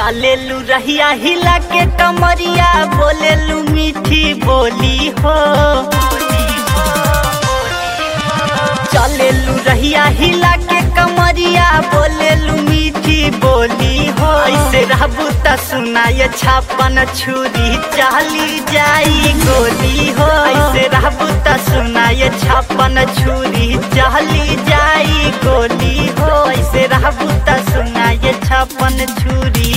चलेलू रहिया हिला के कमरिया बोलेलू मीठी बोली हो चलेलू रहिया हिला के कमरिया बोलेलू मीठी बोली हो ऐसे रहबू त सुनाय छापन छुरी चाली जाई गोली हो ऐसे रहबू त सुनाय छापन छुरी चाली जाई गोली हो ऐसे रहबू त सुनाय छापन छुरी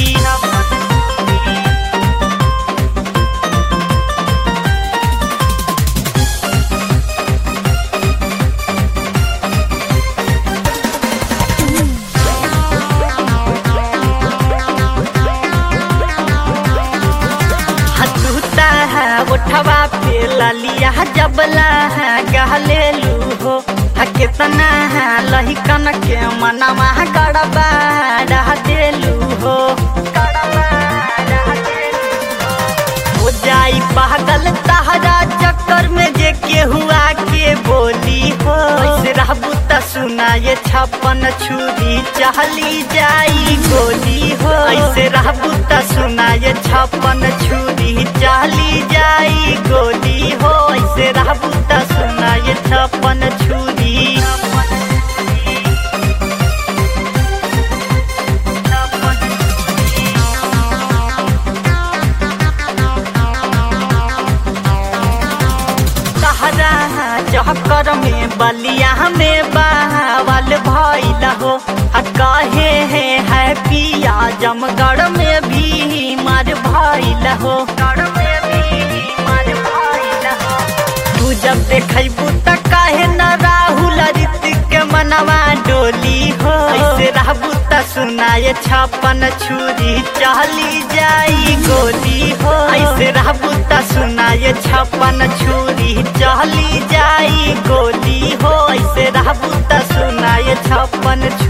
हतूता है उठवा पे ललिया जबला है गहलेलू हो हा कितना है लहिकन के मनवा गड़बा रह देलू हो गड़बा रह देलू हो। हो जाई पागल तहरा चक्कर में जे केहुआ के बोली हो ऐसे रहबू त सुनाए छप्पन छुरी चहली जाई गोली हो ऐसे रहबू त सुनाए छप्पन छुरी चहली जाई गोली हो ऐसे रहबू त सुनाए छप्पन छुरी तहरा चक्कर में बलिया में बावल भइल हो आ कहे है हैप्पिया जमगढ़ में भी मार भइल हो तू जब देखबू त कहे न राहुल ऋतिक के मनवा डोली हो ऐसे रहबू त सुनाए छप्पन छुरी चली जाई गोली हो ऐसे रहबू त सुनाए छप्पन छुरी चली जाई गोली हो ऐसे रहबू त सुनाए छप्पन छुरी